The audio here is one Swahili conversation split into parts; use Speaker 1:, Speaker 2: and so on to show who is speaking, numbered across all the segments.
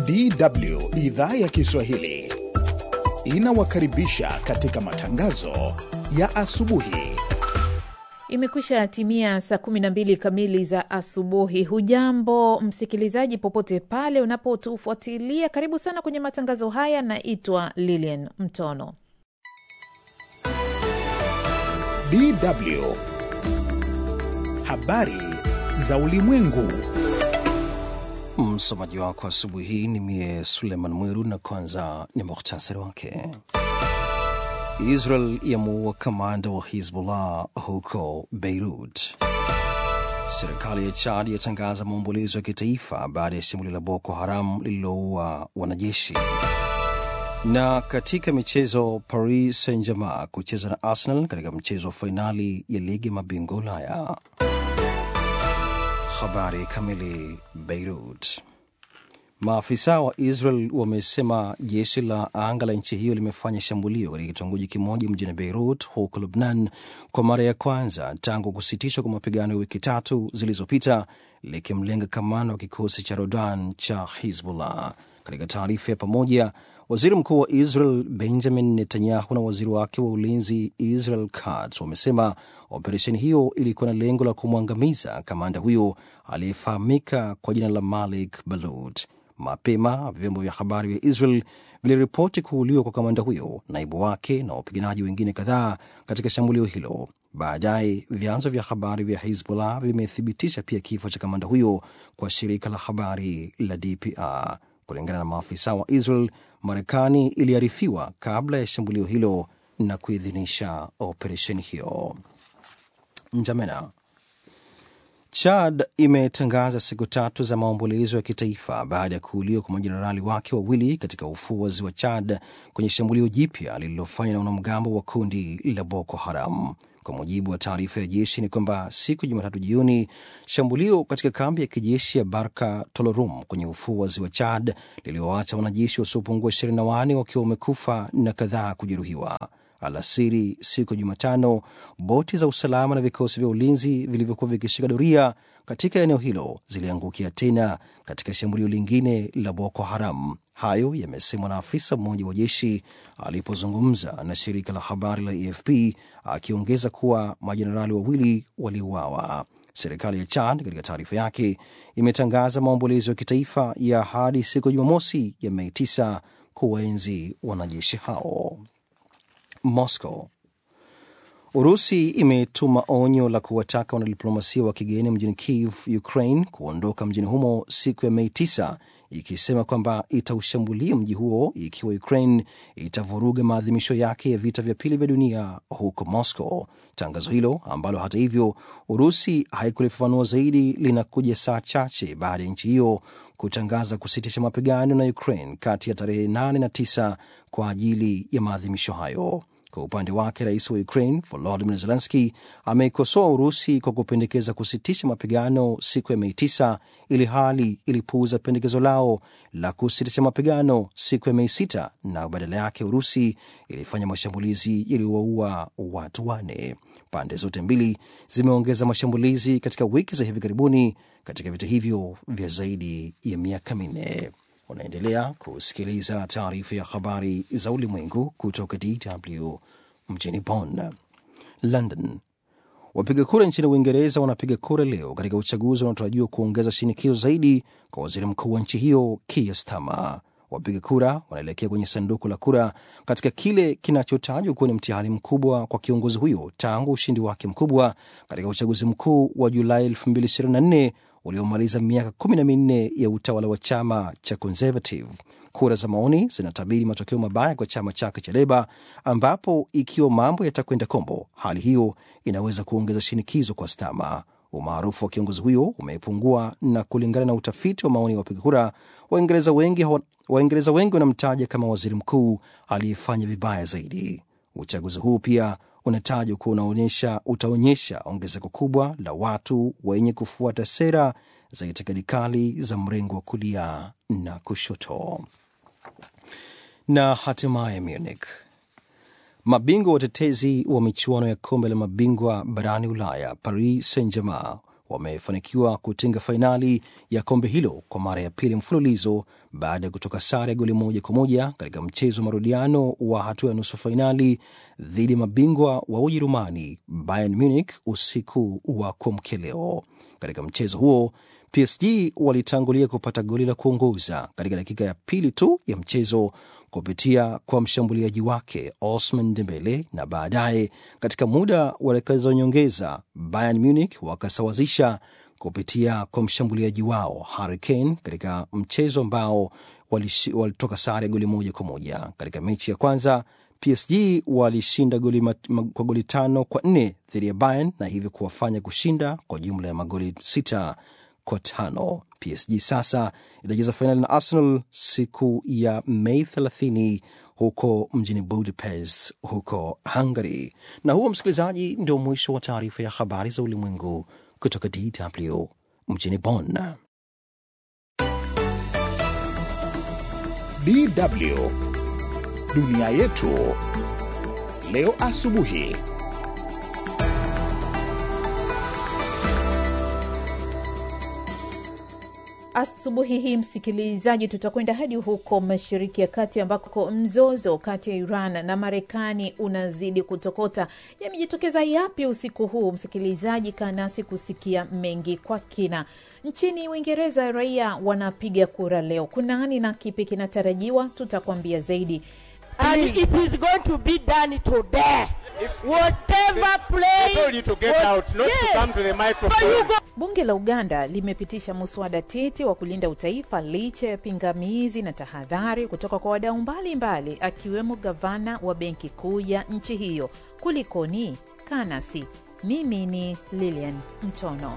Speaker 1: DW idhaa ya Kiswahili inawakaribisha katika matangazo ya asubuhi.
Speaker 2: Imekwisha timia saa 12 kamili za asubuhi. Hujambo msikilizaji, popote pale unapotufuatilia, karibu sana kwenye matangazo haya. Naitwa Lilian Mtono.
Speaker 1: DW habari za ulimwengu.
Speaker 3: Msomaji wako asubuhi hii ni mie Suleiman Mwiru, na kwanza ni muhtasari wake. Israel yamuua kamanda wa Hizbullah huko Beirut. Serikali ya Chad yatangaza maombolezo ya kitaifa baada ya shambulio la Boko Haram lililoua wanajeshi. Na katika michezo, Paris Saint-Germain kucheza na Arsenal katika mchezo wa fainali ya ligi ya mabingwa Ulaya. Habari kamili. Beirut. Maafisa wa Israel wamesema jeshi la anga la nchi hiyo limefanya shambulio katika kitongoji kimoja mjini Beirut huko Lubnan kwa mara ya kwanza tangu kusitishwa kwa mapigano ya wiki tatu zilizopita, likimlenga kamanda wa kikosi cha Rodan cha Hizbullah. Katika taarifa ya pamoja, waziri mkuu wa Israel Benjamin Netanyahu na waziri wake wa ulinzi Israel Katz wamesema operesheni hiyo ilikuwa na lengo la kumwangamiza kamanda huyo aliyefahamika kwa jina la Malik Balut. Mapema vyombo vya habari vya Israel viliripoti kuuliwa kwa kamanda huyo, naibu wake na wapiganaji wengine kadhaa katika shambulio hilo. Baadaye vyanzo vya habari vya Hizbullah vimethibitisha pia kifo cha kamanda huyo kwa shirika la habari la DPR. Kulingana na maafisa wa Israel, Marekani iliarifiwa kabla ya shambulio hilo na kuidhinisha operesheni hiyo. Njamena. Chad imetangaza siku tatu za maombolezo ya kitaifa baada ya kuuliwa kwa majenerali wake wawili katika ufuo wa ziwa Chad kwenye shambulio jipya lililofanywa na wanamgambo wa kundi la Boko Haram. Kwa mujibu wa taarifa ya jeshi ni kwamba siku ya Jumatatu jioni, shambulio katika kambi ya kijeshi ya Barka Tolorum kwenye ufuo wa ziwa Chad lilioacha wanajeshi wasiopungua 24 wakiwa wamekufa na kadhaa kujeruhiwa. Alasiri siku ya Jumatano, boti za usalama na vikosi vya ulinzi vilivyokuwa vikishika doria katika eneo hilo ziliangukia tena katika shambulio lingine la Boko Haram. Hayo yamesemwa na afisa mmoja wa jeshi alipozungumza na shirika la habari la AFP, akiongeza kuwa majenerali wawili waliuawa. Serikali ya Chad katika taarifa yake imetangaza maombolezo ya kitaifa ya hadi siku ya Jumamosi ya Mei 9 kuwaenzi wanajeshi hao. Moscow. Urusi imetuma onyo la kuwataka wanadiplomasia wa kigeni mjini Kiev, Ukraine, kuondoka mjini humo siku ya Mei 9 ikisema kwamba itaushambulia mji huo ikiwa Ukraine itavuruga maadhimisho yake ya vita vya pili vya dunia huko Moscow. Tangazo hilo ambalo hata hivyo Urusi haikulifafanua zaidi linakuja saa chache baada ya nchi hiyo kutangaza kusitisha mapigano na Ukraine kati ya tarehe 8 na 9 kwa ajili ya maadhimisho hayo. Kwa upande wake rais wa Ukraine Volodymyr Zelensky ameikosoa Urusi kwa kupendekeza kusitisha mapigano siku ya Mei 9 ili hali ilipuuza pendekezo lao la kusitisha mapigano siku ya Mei 6 na badala yake Urusi ilifanya mashambulizi yaliyowaua watu wane. Pande zote mbili zimeongeza mashambulizi katika wiki za hivi karibuni katika vita hivyo vya zaidi ya miaka minne. Unaendelea kusikiliza taarifa ya habari za ulimwengu kutoka DW mjini Bonn. London. Wapiga kura nchini Uingereza wanapiga kura leo katika uchaguzi unaotarajiwa kuongeza shinikizo zaidi kwa waziri mkuu wa nchi hiyo Keir Starmer. Wapiga kura wanaelekea kwenye sanduku la kura katika kile kinachotajwa kuwa ni mtihani mkubwa kwa kiongozi huyo tangu ushindi wake mkubwa katika uchaguzi mkuu wa Julai 2024 uliomaliza miaka kumi na minne ya utawala wa chama cha Conservative. Kura za maoni zinatabiri matokeo mabaya kwa chama chake cha Leba, ambapo ikiwa mambo yatakwenda kombo, hali hiyo inaweza kuongeza shinikizo kwa Stama. Umaarufu wa kiongozi huyo umepungua, na kulingana na utafiti wa maoni ya wapiga kura, Waingereza wengi Waingereza wengi wanamtaja kama waziri mkuu aliyefanya vibaya zaidi. Uchaguzi huu pia unatajwa kuwa unaonyesha utaonyesha ongezeko kubwa la watu wenye kufuata sera za itikadi kali za mrengo wa kulia na kushoto. Na hatimaye Munich, mabingwa watetezi wa michuano ya kombe la mabingwa barani Ulaya Paris Saint Germain wamefanikiwa kutinga fainali ya kombe hilo kwa mara ya pili mfululizo baada ya kutoka sare ya goli moja kwa moja katika mchezo wa marudiano wa hatua ya nusu fainali dhidi ya mabingwa wa Ujerumani Bayern Munich usiku wa kuamkia leo. Katika mchezo huo PSG walitangulia kupata goli la kuongoza katika dakika ya pili tu ya mchezo kupitia kwa mshambuliaji wake Osman Dembele, na baadaye katika muda wa dakika za nyongeza Bayern Munich wakasawazisha kupitia kwa mshambuliaji wao Harry Kane katika mchezo ambao walitoka sare ya goli moja kwa moja. Katika mechi ya kwanza PSG walishinda goli mat, ma, kwa goli tano kwa nne dhidi ya Bayern na hivyo kuwafanya kushinda kwa jumla ya magoli sita kwa tano. PSG sasa itacheza fainali na Arsenal siku ya Mei 30 huko mjini Budapest huko Hungary. Na huo, msikilizaji, ndio mwisho wa taarifa ya habari za ulimwengu kutoka DW mjini Bonn.
Speaker 1: DW dunia yetu leo asubuhi.
Speaker 2: Asubuhi hii msikilizaji, tutakwenda hadi huko Mashariki ya Kati ambako mzozo kati ya Iran na Marekani unazidi kutokota. Yamejitokeza yapi usiku huu? Msikilizaji, kaa nasi kusikia mengi kwa kina. Nchini Uingereza raia wanapiga kura leo. Kunani na kipi kinatarajiwa? Tutakwambia zaidi.
Speaker 4: and it is going to be done today. Whatever play.
Speaker 5: told you to get out, not to come to the microphone.
Speaker 4: So you go.
Speaker 2: Bunge la Uganda limepitisha muswada tete wa kulinda utaifa licha ya pingamizi na tahadhari kutoka kwa wadau mbalimbali akiwemo gavana wa benki kuu ya nchi hiyo. Kulikoni? Kanasi. Mimi ni Lilian Mtono.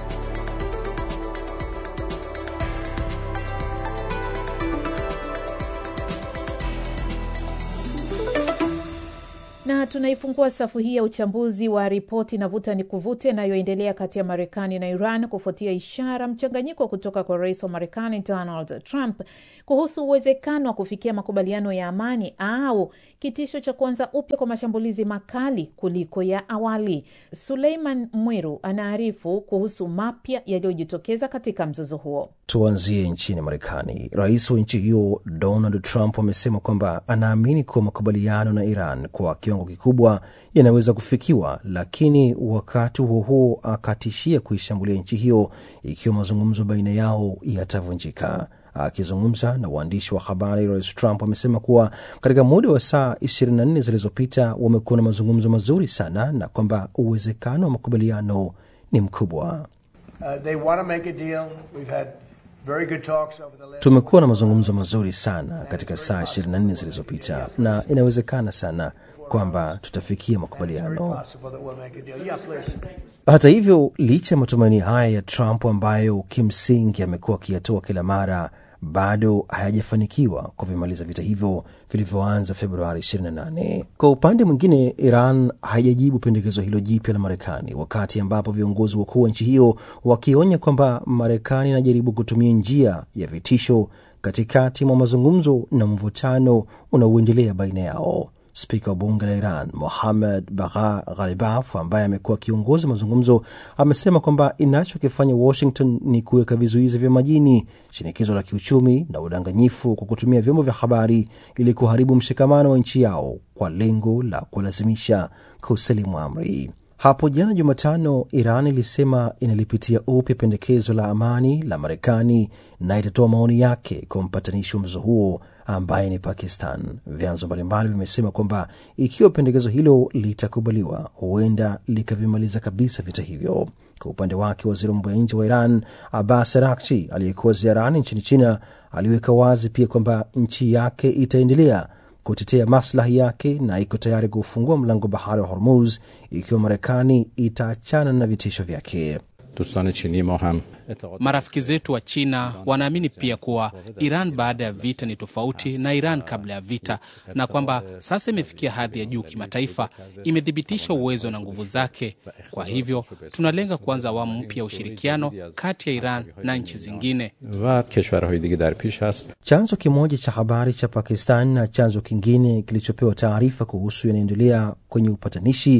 Speaker 2: na tunaifungua safu hii ya uchambuzi wa ripoti na vuta ni kuvute inayoendelea kati ya Marekani na Iran kufuatia ishara mchanganyiko kutoka kwa rais wa Marekani Donald Trump kuhusu uwezekano wa kufikia makubaliano ya amani au kitisho cha kuanza upya kwa mashambulizi makali kuliko ya awali. Suleiman Mwiru anaarifu kuhusu mapya yaliyojitokeza katika mzozo huo.
Speaker 3: Tuanzie nchini Marekani. Rais wa nchi hiyo Donald Trump amesema kwamba anaamini kuwa makubaliano na Iran kwa kiwango kikubwa yanaweza kufikiwa, lakini wakati huo huo akatishia kuishambulia nchi hiyo ikiwa mazungumzo baina yao yatavunjika. Akizungumza na waandishi wa habari, Rais Trump amesema kuwa katika muda wa saa 24 zilizopita wamekuwa na mazungumzo mazuri sana na kwamba uwezekano wa makubaliano ni mkubwa.
Speaker 6: Uh, they want to make a deal. We've had very good talks over the last.
Speaker 3: Tumekuwa na mazungumzo mazuri sana katika saa 24 zilizopita na inawezekana sana kwamba tutafikia
Speaker 6: Very
Speaker 3: makubaliano.
Speaker 6: possible that we'll make a deal. Yeah, please.
Speaker 3: Hata hivyo, licha ya matumaini haya ya Trump ambayo kimsingi amekuwa akiyatoa kila mara, bado hayajafanikiwa kuvimaliza vita hivyo vilivyoanza Februari 28. Kwa upande mwingine, Iran haijajibu pendekezo hilo jipya la Marekani, wakati ambapo viongozi wakuu wa nchi hiyo wakionya kwamba Marekani inajaribu kutumia njia ya vitisho katikati mwa mazungumzo na mvutano unaoendelea baina yao. Spika wa bunge la Iran Mohammad Bagha Ghalibaf, ambaye amekuwa akiongoza mazungumzo, amesema kwamba inachokifanya Washington ni kuweka vizuizi vya majini, shinikizo la kiuchumi na udanganyifu kwa kutumia vyombo vya habari ili kuharibu mshikamano wa nchi yao kwa lengo la kulazimisha kusalimu amri. Hapo jana Jumatano, Iran ilisema inalipitia upya pendekezo la amani la Marekani na itatoa maoni yake kwa mpatanishi wa mzozo huo ambaye ni Pakistan. Vyanzo mbalimbali vimesema kwamba ikiwa pendekezo hilo litakubaliwa, huenda likavimaliza kabisa vita hivyo. Kwa upande wake, waziri wa mambo ya nje wa Iran Abbas Araghchi aliyekuwa ziarani nchini China aliweka wazi pia kwamba nchi yake itaendelea kutetea maslahi yake na iko tayari kufungua mlango bahari wa Hormuz ikiwa Marekani itaachana na vitisho vyake.
Speaker 7: دوستان چینی ما هم اعتقاد
Speaker 8: Marafiki zetu wa China wanaamini pia kuwa Iran baada ya vita ni tofauti na Iran kabla ya vita, na kwamba sasa imefikia hadhi ya juu kimataifa, imethibitisha uwezo na nguvu zake. Kwa hivyo tunalenga kuanza awamu mpya ya ushirikiano kati ya Iran na nchi zingine.
Speaker 7: و کشورهای دیگه در پیش هست
Speaker 3: Chanzo kimoja cha habari cha Pakistan na chanzo kingine kilichopewa taarifa kuhusu yanaendelea kwenye upatanishi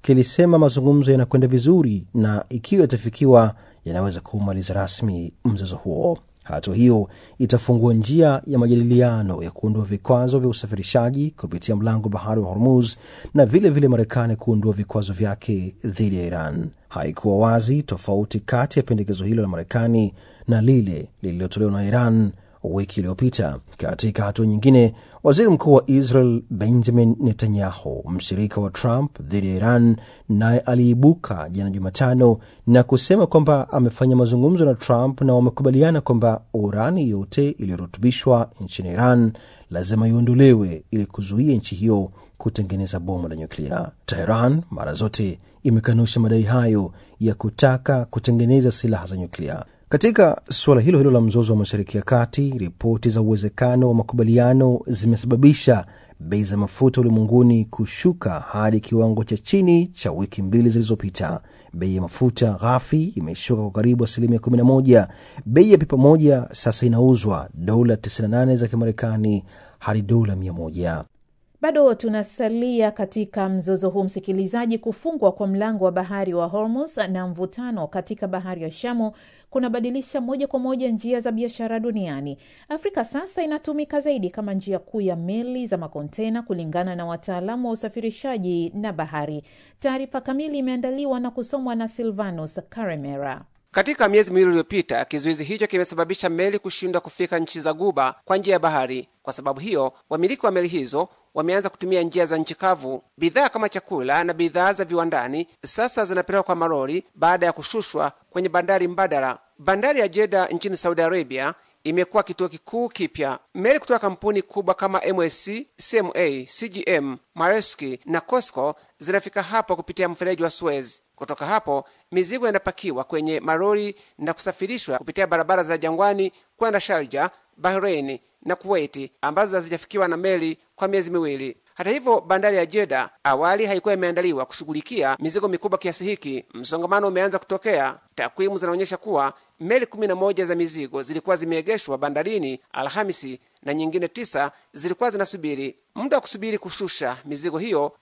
Speaker 3: kilisema mazungumzo yanakwenda vizuri na ikiwa yatafikiwa yanaweza kumaliza rasmi mzozo huo. Hatua hiyo itafungua njia ya majadiliano ya kuondoa vikwazo vya usafirishaji kupitia mlango bahari wa Hormuz na vilevile Marekani kuondoa vikwazo vyake dhidi ya Iran. Haikuwa wazi tofauti kati ya pendekezo hilo la Marekani na lile lililotolewa na Iran wiki iliyopita. Katika hatua nyingine, waziri mkuu wa Israel Benjamin Netanyahu, mshirika wa Trump dhidi ya Iran, naye aliibuka jana Jumatano na kusema kwamba amefanya mazungumzo na Trump na wamekubaliana kwamba urani yote iliyorutubishwa nchini Iran lazima iondolewe ili kuzuia nchi hiyo kutengeneza bomu la nyuklia. Teheran mara zote imekanusha madai hayo ya kutaka kutengeneza silaha za nyuklia. Katika suala hilo hilo la mzozo wa Mashariki ya Kati, ripoti za uwezekano wa makubaliano zimesababisha bei za mafuta ulimwenguni kushuka hadi kiwango cha chini cha wiki mbili zilizopita. Bei ya mafuta ghafi imeshuka kwa karibu asilimia 11. Bei ya pipa moja sasa inauzwa dola 98 za Kimarekani hadi dola 100.
Speaker 2: Bado tunasalia katika mzozo huu msikilizaji. Kufungwa kwa mlango wa bahari wa Hormuz na mvutano katika bahari ya Shamu kunabadilisha moja kwa moja njia za biashara duniani. Afrika sasa inatumika zaidi kama njia kuu ya meli za makontena, kulingana na wataalamu wa usafirishaji na bahari. Taarifa kamili imeandaliwa na kusomwa na Silvanus Karemera.
Speaker 9: Katika miezi miwili iliyopita, kizuizi hicho kimesababisha meli kushindwa kufika nchi za Guba kwa njia ya bahari. Kwa sababu hiyo, wamiliki wa meli hizo wameanza kutumia njia za nchi kavu. Bidhaa kama chakula na bidhaa za viwandani sasa zinapelekwa kwa malori baada ya kushushwa kwenye bandari mbadala. Bandari ya Jeda nchini Saudi Arabia imekuwa kituo kikuu kipya. Meli kutoka kampuni kubwa kama MSC, CMA, CGM, Maersk na COSCO zinafika hapo kupitia mfereji wa Suez. Kutoka hapo mizigo inapakiwa kwenye malori na kusafirishwa kupitia barabara za jangwani kwenda Sharja, Bahrein na Kuwaiti ambazo hazijafikiwa na meli kwa miezi miwili. Hata hivyo, bandari ya Jeda awali haikuwa imeandaliwa kushughulikia mizigo mikubwa kiasi hiki. Msongamano umeanza kutokea. Takwimu zinaonyesha kuwa meli kumi na moja za mizigo zilikuwa zimeegeshwa bandarini Alhamisi na nyingine tisa zilikuwa zinasubiri. Muda wa kusubiri kushusha mizigo hiyo